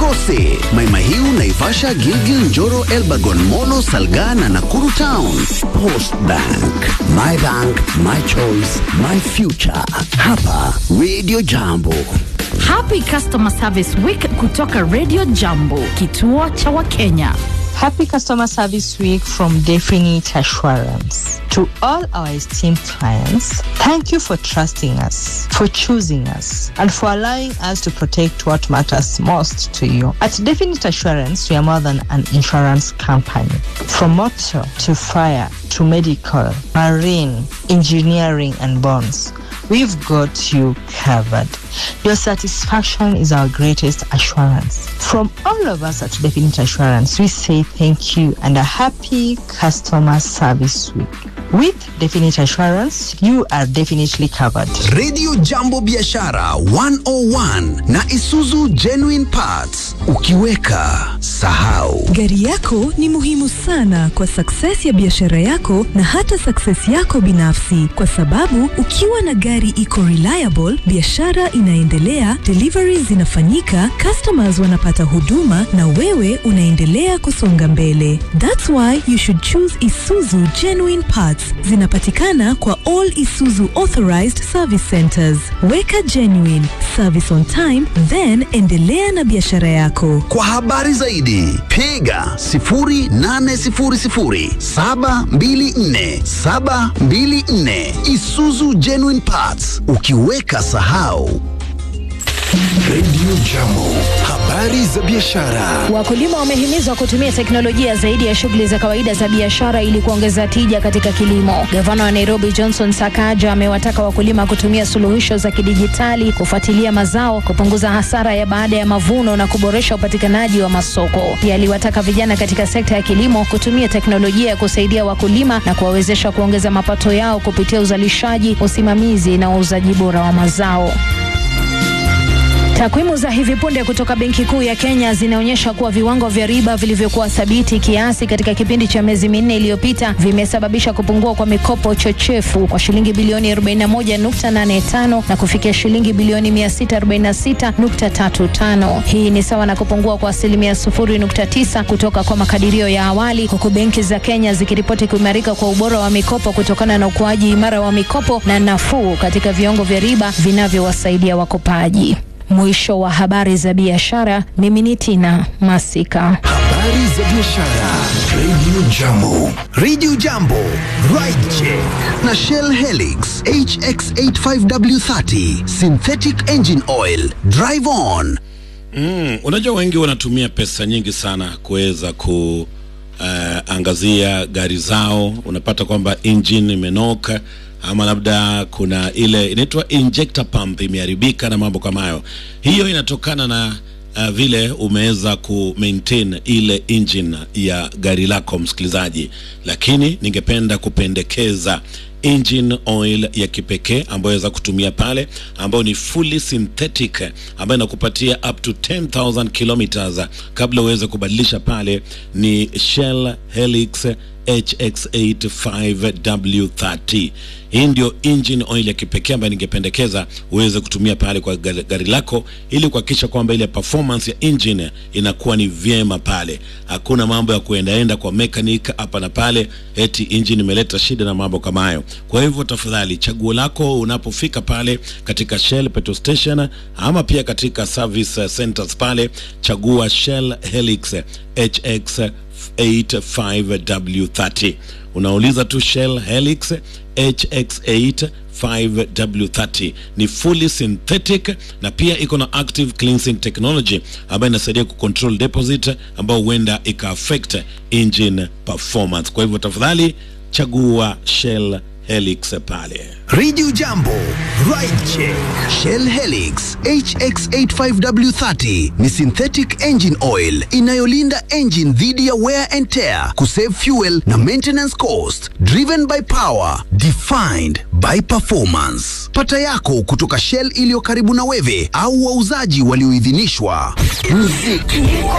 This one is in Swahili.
Usikose Maimahiu, Naivasha, Gilgil, Njoro, Elbagon, Molo, Salga na Nakuru Town. Post Bank, my bank, my choice, my future. Hapa Radio Jambo. Happy Customer Service Week kutoka Radio Jambo, kituo cha Wakenya. Happy Customer Service Week from Definite Assurance. To all our esteemed clients, thank you for trusting us, for choosing us, and for allowing us to protect what matters most to you. At Definite Assurance, we are more than an insurance company. From motor to fire to medical, marine, engineering, and bonds. We've got you covered. Your satisfaction is our greatest assurance. From all of us at Definite Assurance, we say thank you and a happy customer service week. With Definite Assurance, you are definitely covered. Radio Jambo Biashara 101 na Isuzu Genuine Parts. Ukiweka sahau. Gari yako ni muhimu sana kwa success ya biashara yako na hata success yako binafsi, kwa sababu ukiwa na gari iko reliable, biashara inaendelea, deliveries zinafanyika, customers wanapata huduma na wewe unaendelea kusonga mbele. That's why you should choose Isuzu Genuine Parts. Zinapatikana kwa all Isuzu authorized service centers. Weka genuine service on time, then endelea na biashara yako. Kwa habari zaidi piga 0800724724 Isuzu Genuine Parts. Ukiweka sahau. Radio Jambo, habari za biashara. Wakulima wamehimizwa kutumia teknolojia zaidi ya shughuli za kawaida za biashara ili kuongeza tija katika kilimo. Gavana wa Nairobi Johnson Sakaja amewataka wakulima kutumia suluhisho za kidijitali kufuatilia mazao, kupunguza hasara ya baada ya mavuno na kuboresha upatikanaji wa masoko. Pia aliwataka vijana katika sekta ya kilimo kutumia teknolojia ya kusaidia wakulima na kuwawezesha kuongeza mapato yao kupitia uzalishaji, usimamizi na uuzaji bora wa mazao. Takwimu za hivi punde kutoka Benki Kuu ya Kenya zinaonyesha kuwa viwango vya riba vilivyokuwa thabiti kiasi katika kipindi cha miezi minne iliyopita vimesababisha kupungua kwa mikopo chochefu kwa shilingi bilioni 41.85 na kufikia shilingi bilioni 646.35. Hii ni sawa na kupungua kwa asilimia 0.9 kutoka kwa makadirio ya awali, huku benki za Kenya zikiripoti kuimarika kwa ubora wa mikopo kutokana na ukuaji imara wa mikopo na nafuu katika viwango vya riba vinavyowasaidia wakopaji. Mwisho wa habari za biashara. Mimi ni Tina Masika. Habari za biashara. Radio Jambo. Radio Jambo. Ride Check na Shell Helix HX85W30 Synthetic Engine Oil. Drive on. Mm, unajua wengi wanatumia pesa nyingi sana kuweza ku uh, angazia gari zao. Unapata kwamba engine imenoka ama labda kuna ile inaitwa injector pump imeharibika na mambo kama hayo. Hiyo inatokana na uh, vile umeweza ku maintain ile engine ya gari lako msikilizaji, lakini ningependa kupendekeza engine oil ya kipekee ambayo waweza kutumia pale, ambayo ni fully synthetic, ambayo inakupatia up to 10000 kilometers kabla uweze kubadilisha pale. Ni Shell Helix HX85W30. Hii ndio engine oil ya kipekee ambayo ningependekeza uweze kutumia pale kwa gari, gari lako ili kuhakikisha kwamba ile performance ya engine inakuwa ni vyema pale. Hakuna mambo ya kuendaenda kwa mechanic hapa na pale, eti engine imeleta shida na mambo kama hayo. Kwa hivyo tafadhali, chaguo lako unapofika pale katika Shell petrol station ama pia katika service centers pale, chagua Shell Helix HX 85W30. Unauliza tu Shell Helix HX8 5W30 ni fully synthetic na pia iko na active cleansing technology ambayo inasaidia kucontrol deposit ambayo huenda ika affect engine performance. Kwa hivyo tafadhali chagua Shell Helix pale. Radio Jambo, Ride Check. Shell Helix HX85W30 ni synthetic engine oil inayolinda engine dhidi ya wear and tear, kusave fuel na maintenance cost. Driven by power, defined by performance. Pata yako kutoka Shell iliyo karibu na wewe au wauzaji walioidhinishwa. Muziki